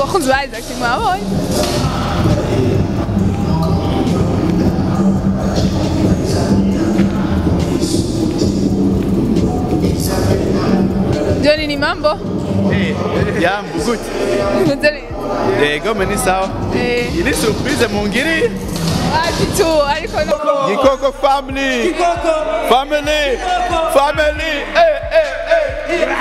abakunzi ba Isaac mwabonye Johnny ni mambo Jambo, gut. Mzuri. Yego meni sawa. Eh, Ili surprise mungiri. wapi tu ariko no Gikoko family. Gikoko family. Family. Eh eh eh.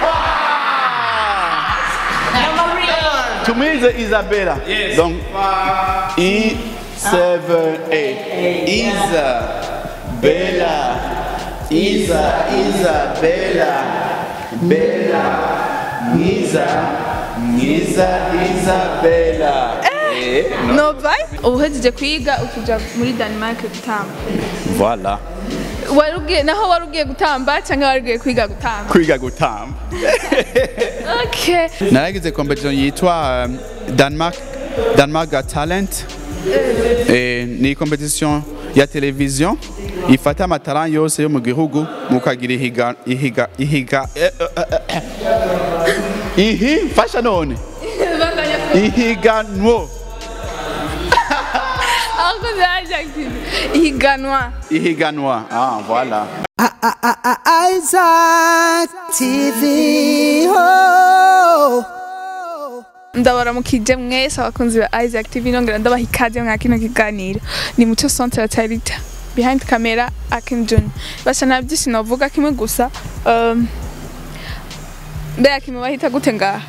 Tumize Isabella. Yes. Donc I 7 A. Isa Bella. Isa Isabella. Bella. Isa Isa Isabella. Eh. no. no vai uhejeje kwiga ukuja muri Denmark gutamba Voilà. wari ugiye naho wari ugiye gutamba cyangwa wari ugiye kwiga gutamba Kwiga gutamba. okay naragize competition yitwa um, Denmark Denmark Got Talent eh, ni competition ya televiziyo ifata amatalent yose yo mu gihugu mukagira ihiga ihiga ihiga eh, eh, eh, eh. ihi fasha none ihiganwo abakozi ba Isaac TV ihiganwa ihiganwa ah voilà Isaac TV. Oh. ndabaramukije mwese abakunzi ba Isaac TV nongera ndabaha ikaze mwa kino kiganiro ni muco centre tarita behind camera Akim John basa nta byinshi navuga kimwe gusa um, mbega kimwe bahita gute ngaha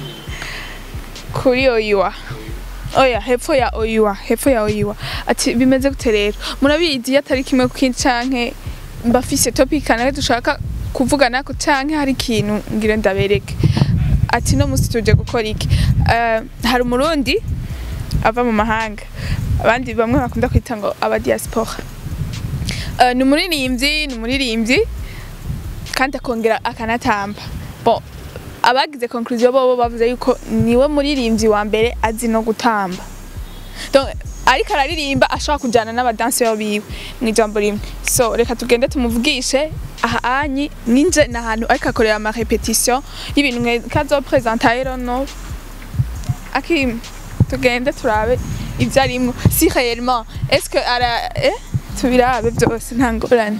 kuri oyiwa oya hepfo ya oyiwa hepfo ya oyiwa ati bimeze gute rero murabizi iyo atari kimwe ku kindi canke mbafise topic kanaka dushaka kuvugana ko canke hari ikintu ngira ndabereke ati no musi tuje gukora iki Eh, hari umurundi ava mu mahanga abandi bamwe bakunda kwita ngo aba diaspora Eh, ni umuririmbyi ni umuririmbyi kandi akongera akanatamba bon abagize conclusion bobo bavuze yuko niwe muririmbyi wa mbere azi no gutamba donc ariko araririmba ashobora kujyana n'abadanseri biwe mu ijambo rimwe so reka tugende tumuvugishe aha anyi ninje ni ahantu ariko akorera ama repetition y'ibintu mwe kazopresenta rero no akim tugende turabe ibyo arimwo si réellement est-ce que ara eh tubirabe byose nta ngorane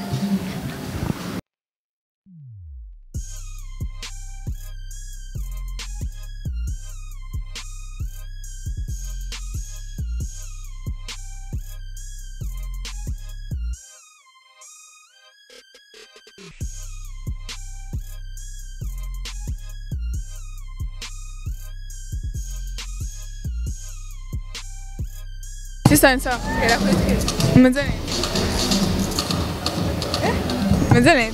Sisa nsawa era kwetu umeze neza Eh? umeze neza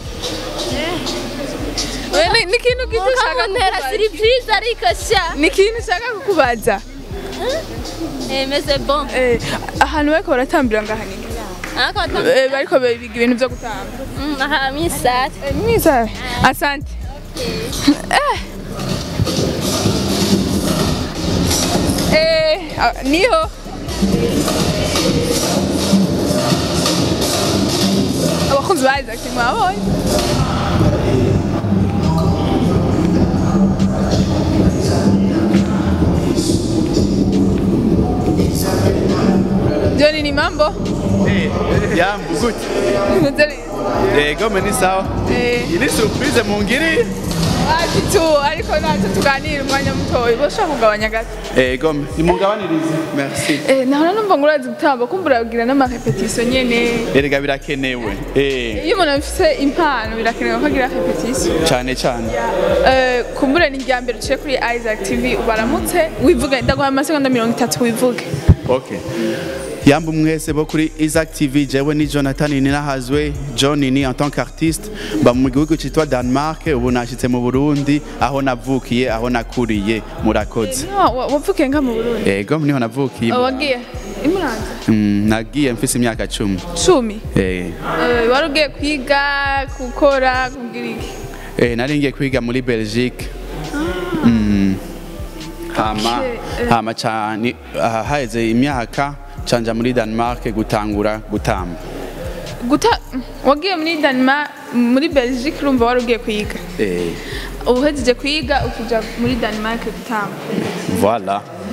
Wewe ni- ni kintu kitu ushaka Mukamuntera kukubaza? surprise ariko sha ni kintu ushaka kukubaza Eh, meze bon Eh, ahantu bariko baratambira ngaha ni ariko batam- Eh, bariko biga ibintu vyo gutamba Mm, aha misat Eh, mwiza asante Eh. Eh, ah, niho abakunzi ba Isaac mwabonye Johnny ni mambo eh, jambo gut Mzuri. yego meni sawa Eh. ili surprise mungiri Wapi tu ariko natwe tuganira umwanya mutoya boshaka kugabanya gato yego nimungabanirize merci Eh, nahora numva ngo urazi gutamba kumva uragira n'amarepetition nyene erega birakenewe eh iyo umuntu afise impano birakenewe ko agira repetition cyane cyane Eh, kumbure ni irya mbere uciye kuri Isaac TV ubaramutse wivuge ndaguha amasegonda mirongo itatu wivuge Okay. Yambu mwese bo kuri Isaac TV jewe ni Jonathan Ninahazwe John ni en tant qu'artiste ba mu gihugu cyitwa Denmark ubu nashitse mu Burundi aho navukiye aho nakuriye murakoze Niho wa- wavukiye nga mu Burundi Ego niho navukiye Oh, wagiye imuranza Mm, nagiye mfise imyaka cumi cumi eh Eh, wari ugiye kwiga gukora kugira iki eh nari ngiye kwiga muri Belgique Mm. hama Okay, eh. hama cyane ah, haheze imyaka canja muri Denmark gutangura gutamba guta wagiye muri Denmark muri Belgique urumva wari ugiye kwiga eh uhejeje kwiga ukuja muri Denmark gutamba voilà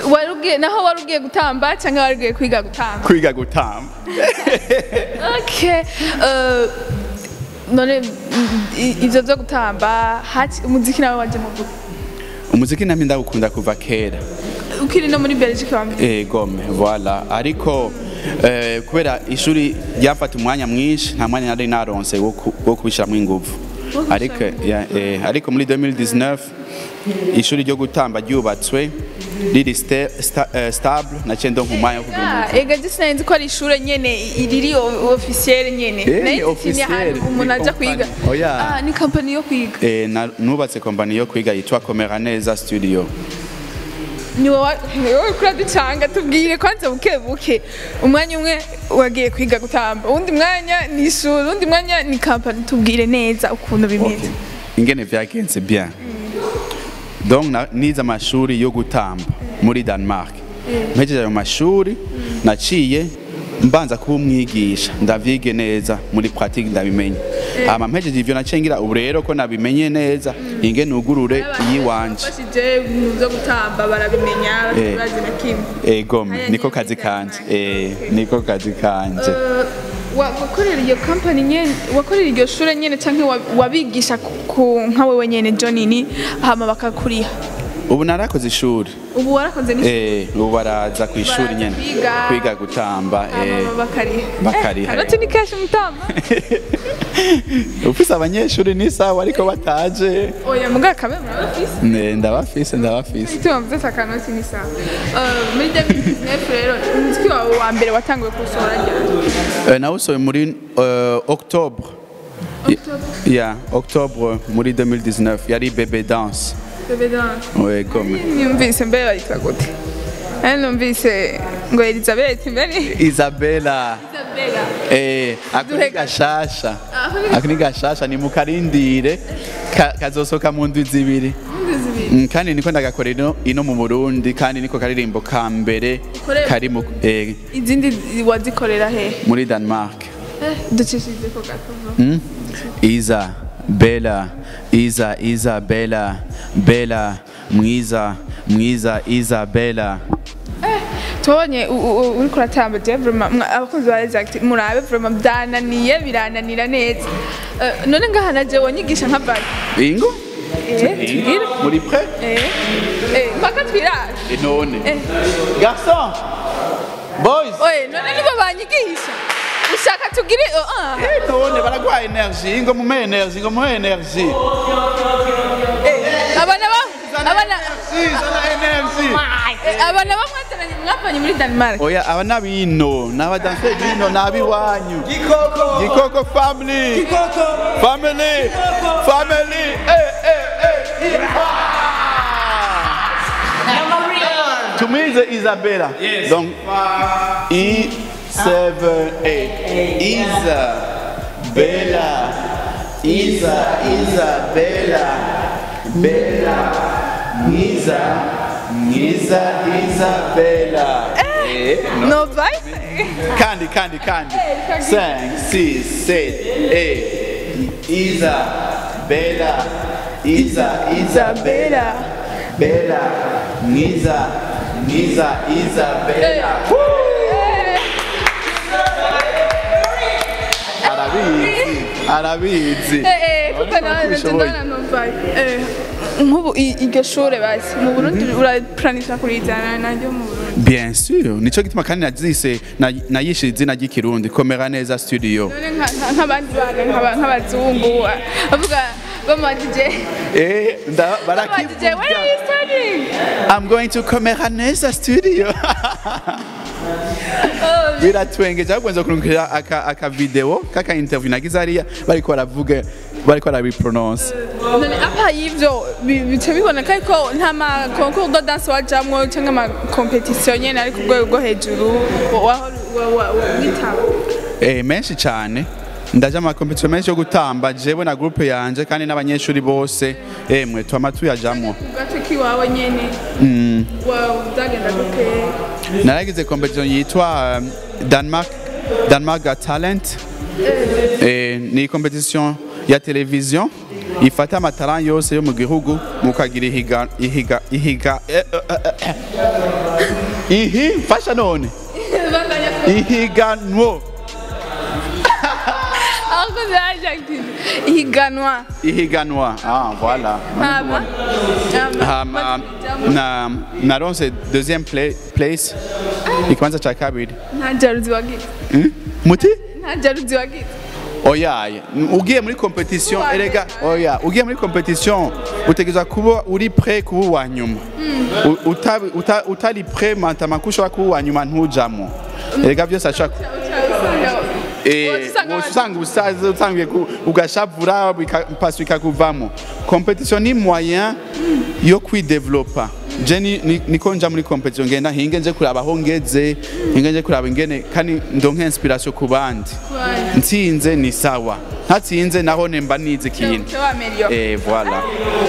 wari ugiye naho wari ugiye gutamba cyangwa wari ugiye kwiga gutamba kwiga gutamba okay uh, none mm, i- ivyo vyo gutamba hati umuziki nawe waje mu vuga umuziki nami ndawukunda kuva kera ukiri no muri Belgique wambere Eh, gome voilà ariko eh, kubera ishuri ryafata umwanya mwinshi nta mwanya nari naronse wo ku- wo kubishiramwo inguvu ariko ya, eh, ariko muri 2019 ishuri ryo gutamba ryubatswe riri sta, sta, eh, stable naciye ndonka umwanya wo kugira Ah, ega gisi nzi ko ari ishure nyene riri o- officiel nyene Eh, Nayo nzi ni officiel, ahantu ni umuntu aja company. kwiga Oya. Ah, ni company yo kwiga Eh, na- nubatse kompani yo kwiga yitwa Komera Neza Studio. ni wowe ni wowe kuri ducanga tubwire kwanza buke buke umwanya umwe wagiye kwiga gutamba uwundi mwanya ni ishuri uwundi mwanya ni company tubwire neza ukuntu bimeze Ingene vyagenze bien. Donc na- nize amashuri yo gutamba muri Denmark. Mpejeje ayo mashuri naciye mbanza kuba umwigisha ndavyige neza muri pratique ndabimenye. Hama mpejeje ivyo naciye ngira ubu rero ko nabimenye neza ingene ugurure iyiwanje. bashije ibintu byo gutamba barabimenya Eh. bazi na kimwe Eh, gome niko kazi kanje. Eh, niko kazi kanje. Eh, wa- wakorera iyo company nyene wakorera iryo shure nyene canke wa- wabigisha ku- ku nka wewe nyene Johnny hama bakakuriha Ubu narakoze ishuri. ubu warakoze ni Eh, ubu baraza ku ishuri Baraza nyene kwiga. kwiga gutamba eh, hama bakariha bakariha. Eh, ni cash mutamba ufise abanyeshuri ni sawa ariko bataje oya muga kamwe murabafise Ne, ndabafise ndabafise Ituma mvuze akanoti ni sawa Eh, muri 2019 rero umuziki wawe wa mbere watanguye kuwusohora ryari Eh, nawusohoye muri euh, octobre ya octobre muri 2019 yari bebe dance Bebe Dance ouais, gome Numvise mbere bayitwa gute? Eh numvise ngo Elizabeth mbere isabela Isabella. eh, ako Duhe ni gashasha Ako ni ako ni gashasha ni mukarindire ka, kazosoka mu ndwi zibiri Mm, kandi niko ndagakorera ino, ino mu Burundi kandi niko karirimbo ka mbere Ukorera mu kari mu, eh, Izindi wazikorera he? muri Denmark Eh ducishije ko gato. Mm? Iza, Bella, Iza, Iza, Bella, Bella, mwiza, mwiza, Iza, Bella. Tubonye u- u- u- uriko uratamba je vraiment mwa- abakunzi ba Exact murabe vraiment byananiye birananira neza. Eh, none ngaha naje wonyigisha nka bari. Ingo? Eh tubwire. Muri prêt? Eh eh mpaka twirare. Et none. Eh. Garçon! Boys! Oye none nibo banyigisha. Ushaka tugire oh, ah. Eh, none baragwa energie, ingo mume energie, ingo muhe energie. Eh, abana ba abana Energie, zana energie. eh, abana bamwazananye mwavanye muri Denmark. Oya, aba nabino, n'abadanse bino, n'abiwanyu. Gikoko! Gikoko family! Gikoko! Family! Family! Eh, eh, eh! Tumize Isabella. Yes. Donc, I, seven, eight. Isabella. Isa, Isabella. Bella. Isa. Isa, Isabella. Eh, no. No vai? Candy, candy, candy. Cinq, six, sept, eight. Isa, Bella, Isa, Isabella, Bella, Nisa, Nisa, Isabella. Arabizi, arabizi. Eh eh kuko Urabona ko nawe ubishoboye. ndana no vai. Eh nk'ubu i- iryo shure basi mu Burundi uraplanisha kurizana naryo mu Burundi. Bien sûr, nico gituma kandi nazise na- nayishe izina ry'ikirundi komera neza studio. None nka- nka- nk'abandi bana nk'aba- nk'abazungu bavuga bamajije Eh, nda bamajije where are you barakivuga. studying? I'm going to komera neza studio. biratwengeje ahubwo nza kurungikira aka, aka video kaka interview nagize hariya bariko baravuga bariko barabiprononce none apa y'ivyo bi- bica biboneka ko nta ma concours de danse wajamwo cyangwa ama competition nyene ari ku rwego rwo hejuru wa- wa- wa- wa- wa- witaba eh, menshi cyane ndaje amakompetition menshi yo gutamba jewe na groupe yanje kandi n'abanyeshuri bose emwe twama tuyajamwo ku gace k'iwawe nyene wa- uzagenda gute naragize competition yitwa um, Denmark Denmark Got Talent eh, ni competition ya television ifata amataran yose yo mu gihugu mukagira ihiga ihiga ihiga eh, eh, eh, eh. ihi mfasha none ihiganwo ahubwo byajagije ihiganwa ihiganwa ah voilà hama hama na naronse deuxième pla- place ikibanza ca kabiri nta jaruzi wagize Hmm? muti nta jaruzi wagize oyaye ugiye muri competition Uwa erega mbere. oya ugiye muri competition utegerezwa kuba uri prêt kuba uwa nyuma U- uta- uta- utari prêt mantama ko ushobora kuba uwa nyuma ntujamo erega byose ashobora Eh, Usanga woca usanga usaze utangiye ku- ugashavura bika- pasi ikakuvamo competition ni moyen yo kwidevelopa je ni- ni- niko nja muri competition ngenda hinge nje kuraba aho ngeze hinge nje kuraba ingene kandi ndonke inspiration ku bandi ntsinze ni sawa ntatsinze naho nemba nize ikintu eh voilà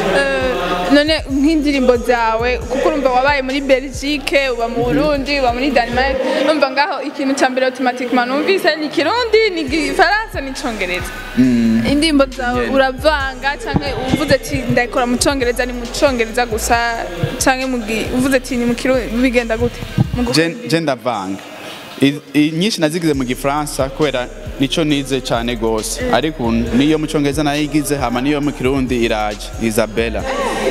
none nk'indirimbo zawe kuko urumva wabaye muri belgique uba mu burundi uba muri denmark numva ngaho ikintu cya mbere automatiquement numvise ni ikirundi ni igifaransa n'icongereza indirimbo zawe Yeah. uravanga cyangwa uvuze ati ndayikora mu congereza ni mu congereza gusa cyangwa mu gi- uvuze ati ni mu kirundi bigenda gute Mu gu- je je ndavanga I- i- nyinshi nazigize mu gifaransa kubera nico nize cyane gose ariko ubu niyo mu cyongereza nayigize hama niyo mu kirundi iraje isabella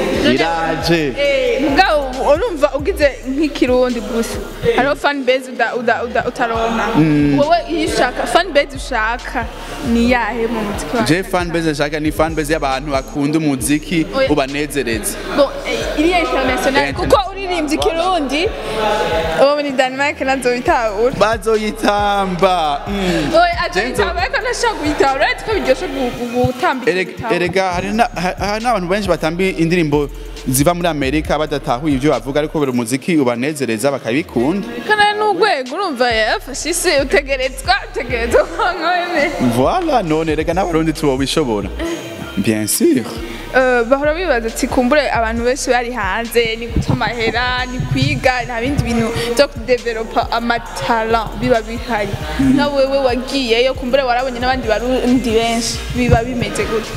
iraje Eh, mugabo urumva ugize nk'ikirundi gusa hariho fan base uda- uda- uda- utaronka wowe iyo ushaka fan base ushaka ni yahe mu muziki wawe je fan base nshaka ni fan base y'abantu bakunda umuziki Oya. ubanezereza Bon, eh, iriya international kuko uririmbye ikirundi uwo muri denmark nazo bitahura bazoyitamba mm. oye aje Jenzo. yitahura ariko ntashaka kuyitahura uretse ko biryoshe gu- gu- gutambika Erega- igitahura. erega hari na- ha- hari n'abantu benshi batamba indirimbo ziva muri amerika badatahuye ibyo bavuga ariko buri umuziki ubanezereza bakabikunda kana n'urwego urumva yafashe isi utegerezwa utegerezwa kuba wemeye voilà none rega n'abarundi tubobishobora bien sûr Eh, bahora bibaza ati kumbure abantu benshi bari hanze ni guta amahera ni kwiga nta bindi bintu byo kudevelopa amatara biba bihari nka wewe wagiyeyo kumbure warabonye n'abandi barundi benshi biba bimeze gute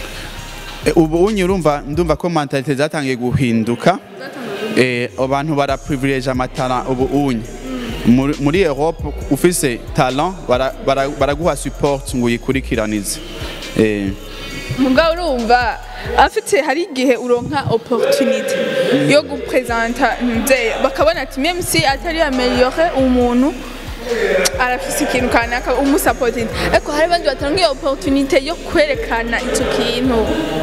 E, ubu unyi urumva ndumva ko mentalite zatangiye guhinduka eh abantu bara privilege amatara ubu unyi muri muri Europe ufise talent bara- bara- baraguha support ngo uyikurikiranize eh mugabo urumva afite hari igihe uronka opportunity yo gupresenta mubyeyi bakabona ati meme si atari ameliore umuntu arafise ikintu kanaka umusapotinga ariko hari abandi batanga iyo opportunity yo kwerekana icyo kintu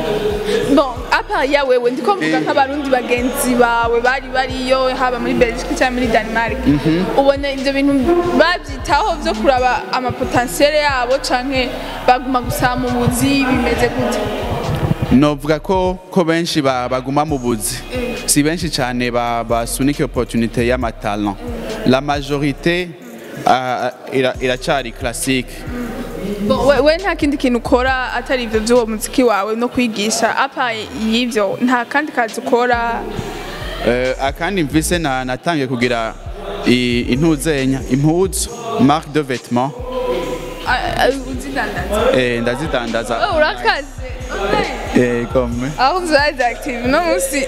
bon apa ya wewe ndiko mvuga Eh. nk'abarundi bagenzi bawe bari bariyo haba muri Belgique cyangwa muri Denmark ubona ibyo bintu babyitaho byo kuraba amapotentiel yabo canke baguma gusa mu buzi bimeze gute novuga ko ko benshi ba- baguma mu buzi si benshi cyane ba- basunika opportunité y'amatalent la majorité ah, ira- iracari classique Bon, we, we nta kindi kintu ukora atari ivyo vy'uwo muziki wawe no kwigisha apa y'ivyo nta kandi kazi ukora Eh, akandi mvise na natangiye kugira i- intuzenya impuzu marque de vêtements a- a- uzidandaza eh, ndazidandaza Oh, urakaze Okay. eh, comme aho vyaje active no musi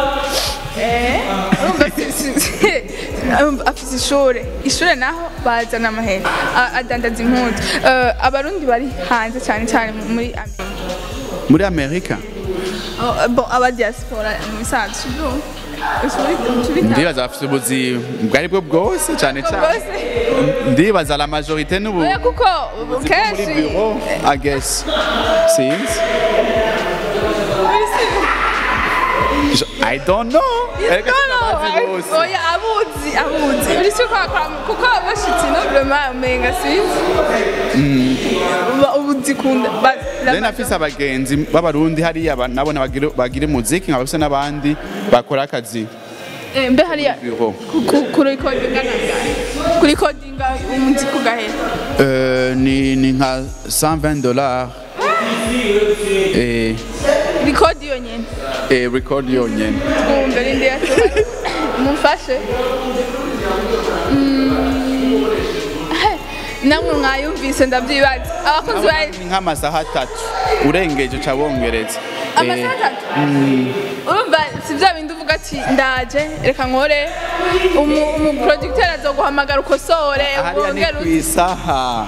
eh urumva si- si- si- urumva afise ishure ishure naho bazana amahera A- adandaza impuzu Eh, abarundi bari hanze cyane cyane muri Amerika muri amerika Oh, bon aba diaspora mu bisanzwe sibyo Usubira- ndibaza bafite ubuzi ubwo ari bwo bwose cyane cyane bwose ndibaza la majorité n'ubu oya kuko muri kenshi bureau i guess sinzi Je- i don't know Erega sinabazi bose. oya abuzi abuzi uri si kwakora kuko bashitse no vraiment umenga sinzi Ba- ubuzikunda ba- la- Rero nafise abagenzi b'abarundi hariya ba- nabona bagira- bagira umuziki nkabafise n'abandi bakora akazi Eh, mbe hariya bureau ku- ku- kuri kodinga nangahe kuri kodinga umuziki ugahera Euh, ni, ni nka 120 dollars eh, rikodi yonyene eh, record yonyene twumve rindi yacu mumfashe Mm, he, namwe mwayumvise ndavyibaza abakunzi ba ni nk'amasaha atatu urengeje uca wongereza amasaha atatu urumva si bya bindi uvuga ati ndaje reka nkore umu- umuproducteur azoguhamagara ukosore hariya ni wongere ku isaha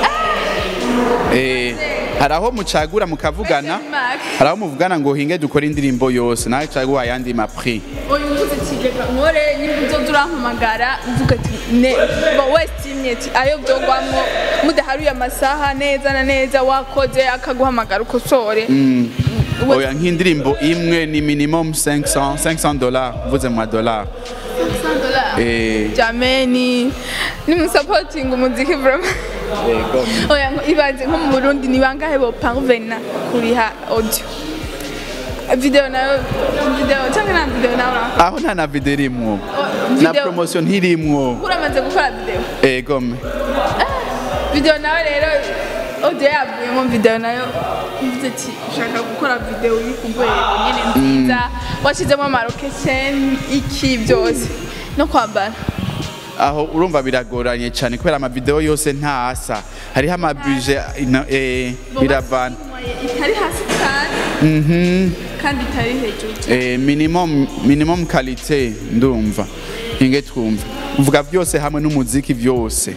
Eh, hari aho mucagura mukavugana hari aho muvugana ngo hinge dukore indirimbo yose nawe caguha ayandi mapri uyu uvuze ati reka nkore nyine uzoza urampamagara uvuga ati ne bo wese imwe ati ayo byogwamwo mudaharuye amasaha neza na neza wakoze akaguhamagara ukosore We- oya nk'indirimbo imwe ni minimum 500 500 dollars mvuze mu madolari Eh. jameni nimusapotinga umuziki vraiment Yego. oya ngo ibaze nko mu burundi ni bangahe bo parvena kuriha audio video nayo video cyangwa nta video nawe ura- aho nta na video irimwo na video promotion ntirimwo uramaze gukora video egome video nawe rero audio yavuyemo video nayo uvuze ati ushaka gukora video iri ku rwego nyine nziza washyizemo amarokesheni iki byose no kwambara aho urumva biragoranye cyane kubera amavideo yose ntasa hariho amabuje ina- eh, biravana itari hasi cyane Mhm. kandi itari hejuru cyane Eh, minimum minimum qualité ndumva inge twumva uvuga byose hamwe n'umuziki byose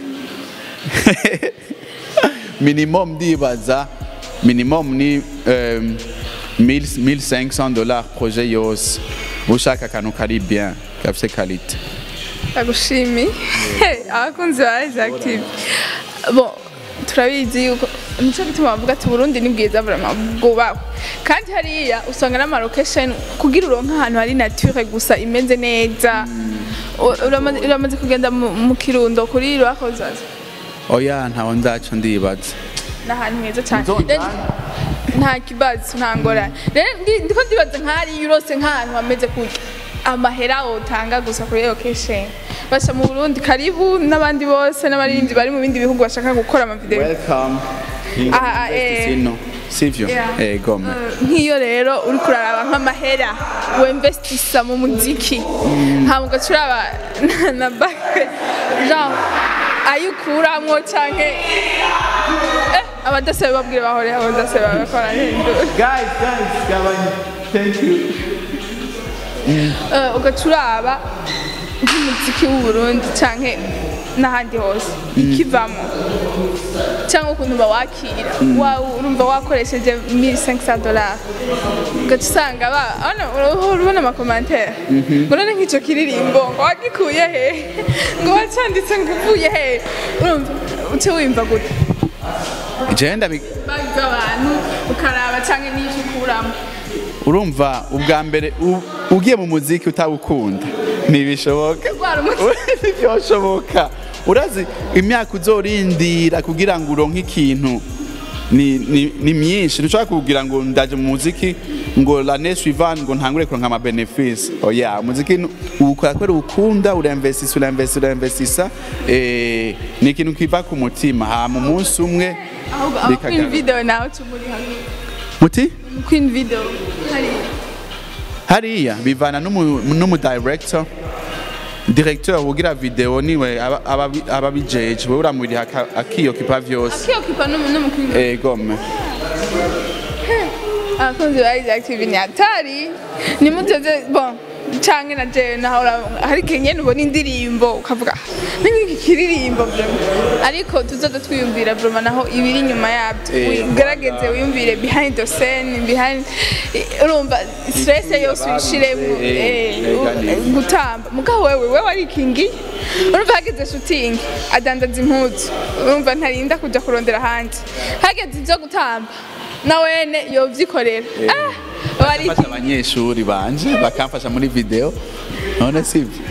minimum ndibaza minimum ni um, 1500 dollars projet yose ushaka akantu kari bien gafite qualité ndagushimiye abakunzi ba Rise Active bon turabizi yuko nico gituma bavuga ati Burundi ni bwiza vraiment bwubahwe kandi hariya usanga n'amarokesheni kugira uronke ahantu hari nature gusa imeze neza U- uramaze- uramaze kugenda mu mu kirundo kuri rwakozaza oya ntaho ndaco ndibaza ni ahantu heza cyane Nzonda. Rero nta kibazo nta ngorane rero ndi- ndiko ndibaza nk'ahariya urose nk'ahantu hameze kurya amahera wotanga gusa kuri location basha mu Burundi karibu n'abandi bose n'abaririmbyi bari mu bindi bihugu bashaka gukora amavideo welcome Ah, ah, eh. sino sivyo Yeah. egome Eh, nk'iyo rero uri kuraraba nk'amahera wemvestisa mu muziki ntabwo ugaca uraba na- na bake genre ayo ukuramwo canke eh, abadasabe babwire bahore abadasabe babakora hindura guys guys gabanya thank you Eh, ugaca uraba nk'umuziki w'uburundi canke n'ahandi hose ikivamo cyangwa ukuntu bawakira Wa- urumva wakoresheje 1500 dollars ugaca usanga ba- hano urahora ubona amakomantere ngo none nk'icyo kiririmbo ngo wagikuye he ngo wacanditse ngo uvuye he urumva uce wimva gute jewe ndabi bagize abantu ukaraba cyangwa n'icyo ukuramo urumva ubwa mbere u- ugiye mu muziki utawukunda ntibishoboka Urwara umutwe. ntibyoshoboka urazi imyaka uzorindira kugira ngo uronke ikintu ni, ni, ni myinshi ntushobora kugira ngo ndaje mu muziki ngo l'année suivante ngo ntangure kuronka ama benefice oya umuziki nu- uwukora kubera uwukunda urainvestisa urainvestisa urainvestisa eh, ni ikintu kiva ku mutima hama umunsi umwe ahubwo aba queen bikagaruka. video nawe tumuri hamwe muti queen video hari hariya bivana n'umu- n'umudirector directeur ugira video niwe aba- aba- aba abijeje wewe uramuriha aka- akiyokipa vyose akiyokipa n'umuqueen egome abakunzi ba Rise Active ni hatari nimuteze bon canke na jewe nahora hari kenyene ubona indirimbo ukavuga n'iki kiririmbo vraiment ariko tuzoza twiyumvira vraiment naho ibiri inyuma yabyo Eh, ugerageze wiyumvire behind the scene behind urumva stress yose uyishiremo Eh, eh, eh, u- kandi- gutamba mugabo wewe wewe warikingi urumva hageze shooting adandaza impuzu urumva ntarinda kuja kurondera ahandi hageze ivyo gutamba na wene yovyikorera ah fasha warikingi abanyeshuri banje bakamfasha muri video none sivyo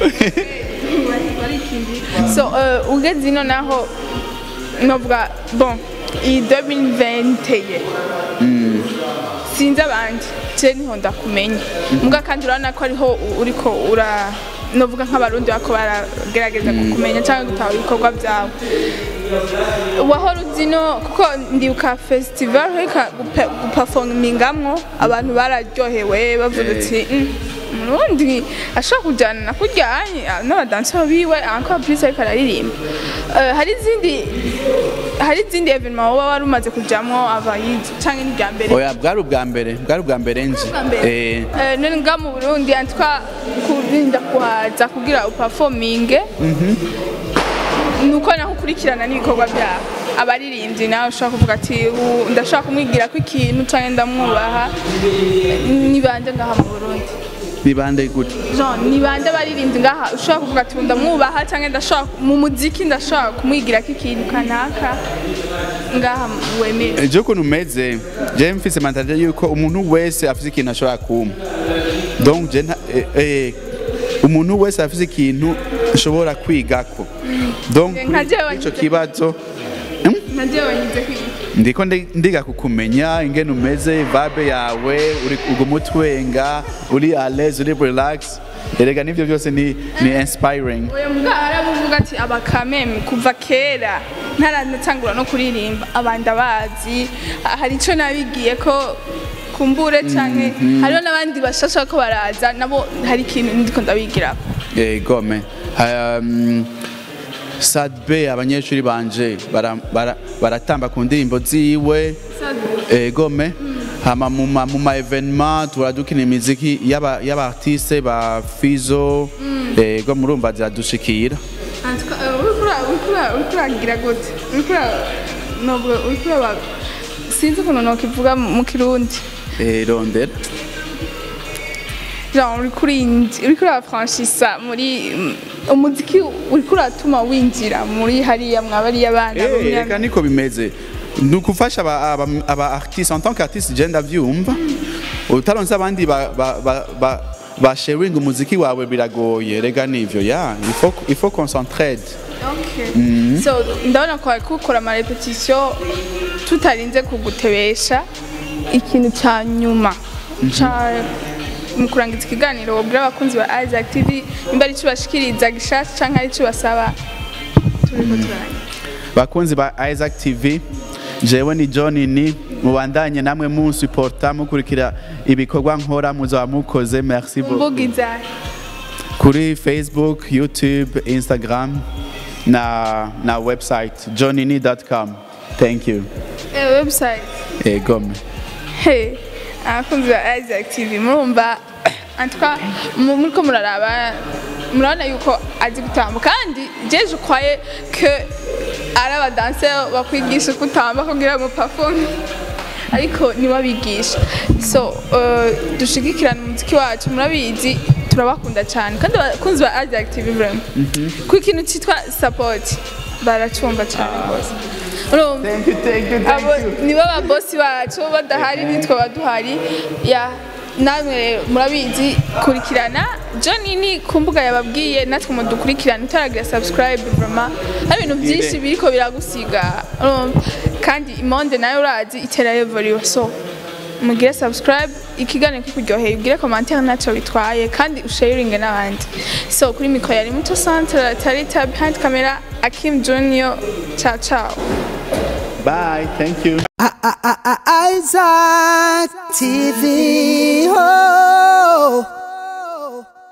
so uh, ugeze ino naho novuga bon iyi 2020 ye sinzi abandi je niho ndakumenya muga kandi urabona ko ariho u- uriko ura novuga nk'abarundi bako baragerageza kukumenya cyangwa gutahura ibikorwa byawe wahora uzi no kuko ndibuka festival reka guperformingamwo abantu bararyohewe bavuga Eh. ati "Mm, umurundi ashobora kujyana na kujyanye n'abadanseri biwe encore plus ariko araririmba Eh, hari izindi hari izindi evenement wowe wari umaze kujyamo abayizi cyangwa ni irya mbere oya bwari ubwa mbere bwari ubwa mbere nzi Eh, Eh, none nga mu burundi antwa kurinda kuhaza kugira upafominge nuko naho ukurikirana n'ibikorwa byabo abaririmbyi nawe ushobora kuvuga ati "Ubu ndashaka kumwigira ko ikintu cyangwa ndamwubaha ni bande ngaha mu burundi ni bande gute Jean ni bande abaririmbyi ngaha ushobora kuvuga ati "Ubu ndamwubaha cyangwa ndashaka mu muziki ndashaka kumwigira ko ikintu kanaka ngaha wemeye ejo ukuntu umeze je mfise mentalite yuko umuntu wese afise ikintu ashobora kumpa donc je nta- eh, eh, umuntu wese afise ikintu ashobora kwigako donc Nka jewe kuri ico ngize- kibazo ntajya wanyize kwiga ndiko ndi- ndiga kukumenya ingene umeze vibe yawe uri uguma utwenga uri à l'aise uri relax erega nivyo byose ni, ni inspiring uyu mbwa aravuga ati abakameme kuva kera ntaranatangura no kuririmba abandi abazi hari icyo nabigiye ko kumbure cyane hariho n'abandi bashasha ko baraza nabo hari ikintu ndiko ndabigira Eh, gome um, sadbe abanyeshuri banje bara- bara- baratamba ku ndirimbo ziwe eh, gome hama mu ma- mu ma evenement tura dukina imiziki y'aba y'aba artiste ba Fizo eh, go murumva ziradushikira urikuragira gute urikura sinzi ukuntu nokivuga mu kirundi eh, rondera genre uriko urinji- uriko urafranchisa muri mm, umuziki uriko uratuma winjira muri hariya mwabariya bana Eh, b'imyaka- reka niko bimeze ni ukufasha aba, aba, aba artiste en tant qu'artiste je ndavyumva utaronse abandi ba, ba, ba, ba, ba sharing umuziki wawe biragoye rega nivyo ya il faut, il faut qu'on s'entraide Okay. so ndabona ko ariko ukora amarepetisiyo tutarinze kugutebesha ikintu cya nyuma ca mu kurangiza ikiganiro wabwira abakunzi ba Isaac TV nimba ari icyo bashikiriza gishasha cyangwa ari icyo basaba turiko turangiza bakunzi ba Isaac TV jewe ni John ni mubandanye namwe munsuporta mukurikira ibikorwa nkora muzaba mukoze merci beaucoup mbuga izahe kuri Facebook YouTube Instagram na na website johnny.com thank you Eh, website eh, gome Hey, abakunzi ba Isaac TV murumva antwa muriko muraraba murabona yuko azi gutamba kandi jeje ukwaye ke ari abadanseri bakwigisha gutamba kugira ngo performe ariko nibabigisha so uh, dushigikirana umuziki wacu murabizi turabakunda cyane kandi abakunzi ba Isaac TV vraiment ku ikintu cyitwa support baracumva cyane rwose urumva thank you thank you abo nibo babosi bacu badahari nitwe baduhari ya namwe rero murabizi kurikirana John ni ku mbuga yababwiye natwe mudukurikirana utaragira subscribe vraiment hari ibintu byinshi biriko biragusiga urumva? kandi imonde nayo urazi itera yevuriwe so mugire subscribe ikiganiro kikuryoheye ugire commentaire ntacyo bitwaye kandi usharinge n'abandi so kuri mikoro yari muto centre tarita behind camera Akim Junior ciao ciao bye thank you Isaac TV. Oh.